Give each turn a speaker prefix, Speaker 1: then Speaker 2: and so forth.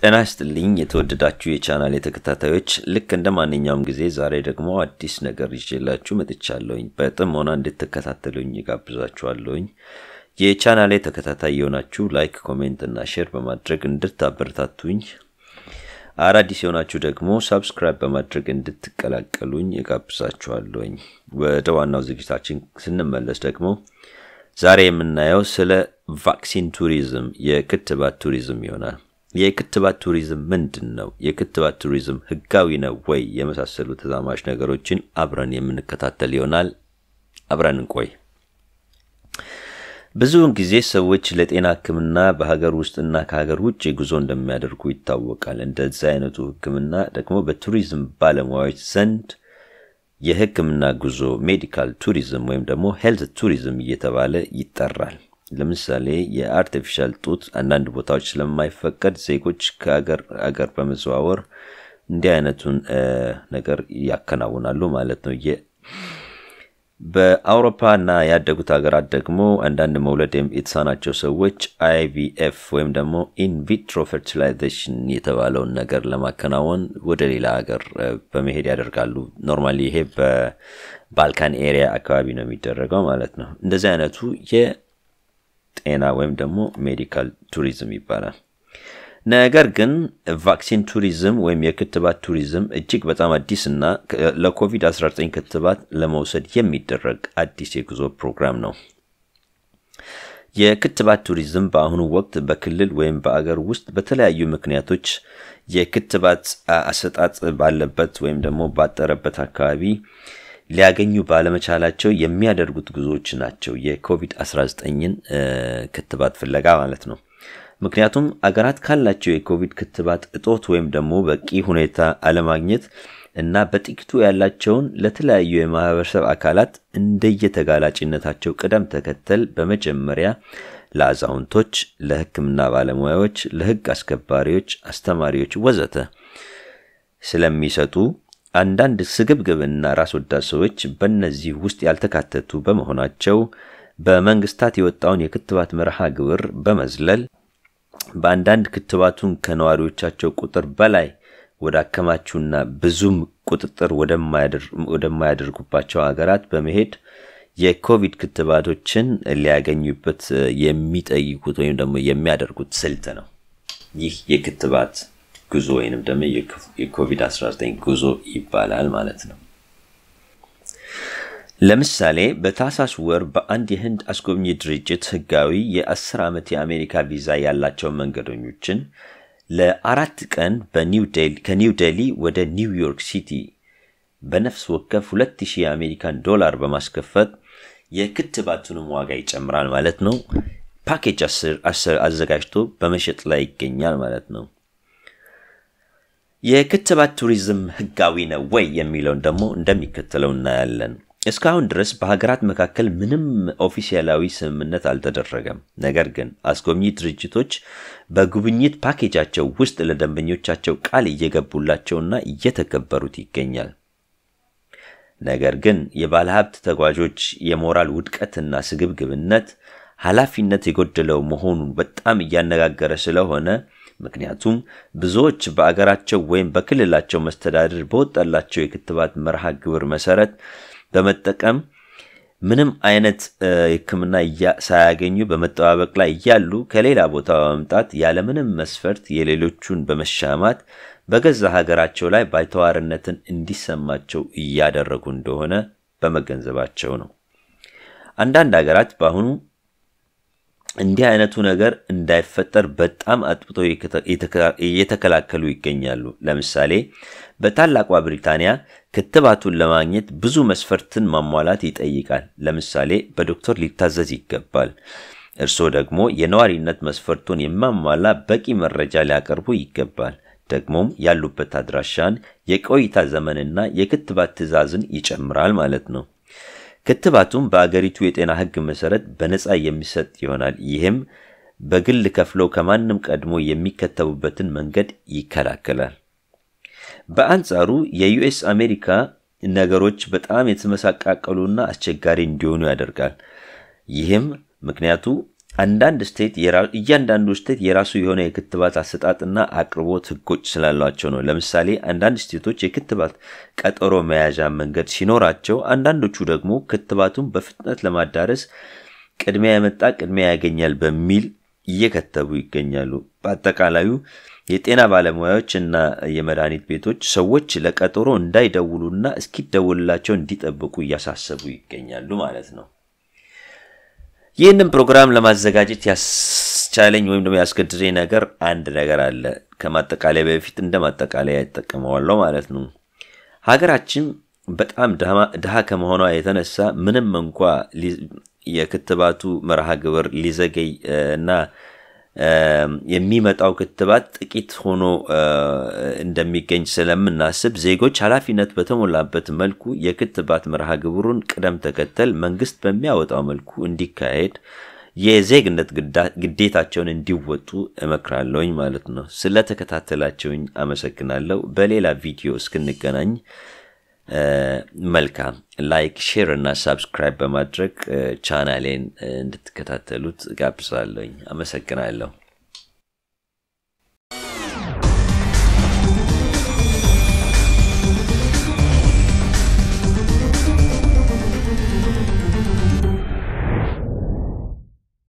Speaker 1: ጤና ይስጥልኝ የተወደዳችሁ የቻናል ተከታታዮች፣ ልክ እንደ ማንኛውም ጊዜ ዛሬ ደግሞ አዲስ ነገር ይዤላችሁ መጥቻለሁኝ። በጥሞና እንድትከታተሉኝ ጋብዛችኋለሁኝ። የቻናሌ ተከታታይ የሆናችሁ ላይክ፣ ኮሜንት እና ሼር በማድረግ እንድታበረታቱኝ፣ አዳዲስ የሆናችሁ ደግሞ ሳብስክራይብ በማድረግ እንድትቀላቀሉኝ ጋብዛችኋለሁኝ። ወደ ዋናው ዝግጅታችን ስንመለስ ደግሞ ዛሬ የምናየው ስለ ቫክሲን ቱሪዝም፣ የክትባት ቱሪዝም ይሆናል። የክትባት ቱሪዝም ምንድን ነው? የክትባት ቱሪዝም ህጋዊ ነው ወይ? የመሳሰሉ ተዛማች ነገሮችን አብረን የምንከታተል ይሆናል። አብረን እንቆይ። ብዙውን ጊዜ ሰዎች ለጤና ሕክምና በሀገር ውስጥና ከሀገር ውጭ ጉዞ እንደሚያደርጉ ይታወቃል። እንደዚህ አይነቱ ሕክምና ደግሞ በቱሪዝም ባለሙያዎች ዘንድ የሕክምና ጉዞ ሜዲካል ቱሪዝም ወይም ደግሞ ሄልት ቱሪዝም እየተባለ ይጠራል። ለምሳሌ የአርቲፊሻል ጡት አንዳንድ ቦታዎች ስለማይፈቀድ ዜጎች ከአገር አገር በመዘዋወር እንዲህ አይነቱን ነገር ያከናውናሉ ማለት ነው። በአውሮፓ እና ያደጉት ሀገራት ደግሞ አንዳንድ መውለድ የተሳናቸው ሰዎች አይቪኤፍ ወይም ደግሞ ኢንቪትሮ ፈርቲላይዜሽን የተባለውን ነገር ለማከናወን ወደ ሌላ ሀገር በመሄድ ያደርጋሉ። ኖርማሊ ይሄ በባልካን ኤሪያ አካባቢ ነው የሚደረገው ማለት ነው። እንደዚህ አይነቱ ጤና ወይም ደግሞ ሜዲካል ቱሪዝም ይባላል። ነገር ግን ቫክሲን ቱሪዝም ወይም የክትባት ቱሪዝም እጅግ በጣም አዲስ እና ለኮቪድ-19 ክትባት ለመውሰድ የሚደረግ አዲስ የጉዞ ፕሮግራም ነው። የክትባት ቱሪዝም በአሁኑ ወቅት በክልል ወይም በአገር ውስጥ በተለያዩ ምክንያቶች የክትባት አሰጣጥ ባለበት ወይም ደግሞ ባጠረበት አካባቢ ሊያገኙ ባለመቻላቸው የሚያደርጉት ጉዞዎች ናቸው። የኮቪድ-19ን ክትባት ፍለጋ ማለት ነው። ምክንያቱም አገራት ካላቸው የኮቪድ ክትባት እጦት ወይም ደግሞ በቂ ሁኔታ አለማግኘት እና በጥቂቱ ያላቸውን ለተለያዩ የማህበረሰብ አካላት እንደየተጋላጭነታቸው ቅደም ተከተል በመጀመሪያ ለአዛውንቶች፣ ለሕክምና ባለሙያዎች፣ ለሕግ አስከባሪዎች፣ አስተማሪዎች ወዘተ ስለሚሰጡ አንዳንድ ስግብግብና ራስ ወዳድ ሰዎች በእነዚህ ውስጥ ያልተካተቱ በመሆናቸው በመንግስታት የወጣውን የክትባት መርሃ ግብር በመዝለል በአንዳንድ ክትባቱን ከነዋሪዎቻቸው ቁጥር በላይ ወደ አከማቹና ብዙም ቁጥጥር ወደማያደርጉባቸው ሀገራት በመሄድ የኮቪድ ክትባቶችን ሊያገኙበት የሚጠይቁት ወይም ደግሞ የሚያደርጉት ስልት ነው። ይህ የክትባት ጉዞ ወይንም ደግሞ የኮቪድ-19 ጉዞ ይባላል ማለት ነው። ለምሳሌ በታህሳስ ወር በአንድ የህንድ አስጎብኚ ድርጅት ህጋዊ የአስር ዓመት የአሜሪካ ቪዛ ያላቸው መንገደኞችን ለአራት ቀን ከኒው ዴሊ ወደ ኒውዮርክ ሲቲ በነፍስ ወከፍ 2000 የአሜሪካን ዶላር በማስከፈት የክትባቱንም ዋጋ ይጨምራል ማለት ነው። ፓኬጅ አዘጋጅቶ በመሸጥ ላይ ይገኛል ማለት ነው። የክትባት ቱሪዝም ህጋዊ ነው ወይ የሚለውን ደግሞ እንደሚከተለው እናያለን። እስካሁን ድረስ በሀገራት መካከል ምንም ኦፊሴላዊ ስምምነት አልተደረገም። ነገር ግን አስጎብኚ ድርጅቶች በጉብኝት ፓኬጃቸው ውስጥ ለደንበኞቻቸው ቃል እየገቡላቸውና እየተከበሩት ይገኛል። ነገር ግን የባለሀብት ተጓዦች የሞራል ውድቀትና ስግብግብነት ኃላፊነት የጎደለው መሆኑን በጣም እያነጋገረ ስለሆነ ምክንያቱም ብዙዎች በአገራቸው ወይም በክልላቸው መስተዳድር በወጣላቸው የክትባት መርሃ ግብር መሰረት በመጠቀም ምንም አይነት ሕክምና ሳያገኙ በመጠባበቅ ላይ እያሉ ከሌላ ቦታ በመምጣት ያለምንም መስፈርት የሌሎቹን በመሻማት በገዛ ሀገራቸው ላይ ባይተዋርነትን እንዲሰማቸው እያደረጉ እንደሆነ በመገንዘባቸው ነው። አንዳንድ ሀገራት በአሁኑ እንዲህ አይነቱ ነገር እንዳይፈጠር በጣም አጥብተው እየተከላከሉ ይገኛሉ። ለምሳሌ በታላቋ ብሪታንያ ክትባቱን ለማግኘት ብዙ መስፈርትን ማሟላት ይጠይቃል። ለምሳሌ በዶክተር ሊታዘዝ ይገባል። እርስዎ ደግሞ የነዋሪነት መስፈርቱን የማሟላ በቂ መረጃ ሊያቀርቡ ይገባል። ደግሞም ያሉበት አድራሻን፣ የቆይታ ዘመንና የክትባት ትዕዛዝን ይጨምራል ማለት ነው። ክትባቱም በአገሪቱ የጤና ሕግ መሰረት በነፃ የሚሰጥ ይሆናል። ይህም በግል ከፍለው ከማንም ቀድሞ የሚከተቡበትን መንገድ ይከላከላል። በአንጻሩ የዩኤስ አሜሪካ ነገሮች በጣም የተመሳቃቀሉና አስቸጋሪ እንዲሆኑ ያደርጋል። ይህም ምክንያቱ አንዳንድ ስቴት እያንዳንዱ ስቴት የራሱ የሆነ የክትባት አሰጣጥና አቅርቦት ህጎች ስላሏቸው ነው። ለምሳሌ አንዳንድ ስቴቶች የክትባት ቀጠሮ መያዣ መንገድ ሲኖራቸው፣ አንዳንዶቹ ደግሞ ክትባቱን በፍጥነት ለማዳረስ ቅድሚያ የመጣ ቅድሚያ ያገኛል በሚል እየከተቡ ይገኛሉ። በአጠቃላዩ የጤና ባለሙያዎች እና የመድኃኒት ቤቶች ሰዎች ለቀጠሮ እንዳይደውሉና እስኪደውልላቸው እንዲጠብቁ እያሳሰቡ ይገኛሉ ማለት ነው። ይህንን ፕሮግራም ለማዘጋጀት ያስቻለኝ ወይም ደግሞ ያስገድደኝ ነገር አንድ ነገር አለ። ከማጠቃለያ በፊት እንደ ማጠቃለያ ይጠቀመዋለሁ ማለት ነው። ሀገራችን በጣም ድሃ ከመሆኗ የተነሳ ምንም እንኳ የክትባቱ መርሃ ግብር ሊዘገይ እና የሚመጣው ክትባት ጥቂት ሆኖ እንደሚገኝ ስለምናስብ ዜጎች ኃላፊነት በተሞላበት መልኩ የክትባት መርሃ ግብሩን ቅደም ተከተል መንግስት በሚያወጣው መልኩ እንዲካሄድ የዜግነት ግዴታቸውን እንዲወጡ እመክራለሁኝ ማለት ነው። ስለተከታተላቸውኝ አመሰግናለሁ። በሌላ ቪዲዮ እስክንገናኝ መልካም ላይክ፣ ሼር እና ሳብስክራይብ በማድረግ ቻናሌን እንድትከታተሉት ጋብዛለሁኝ። አመሰግናለሁ።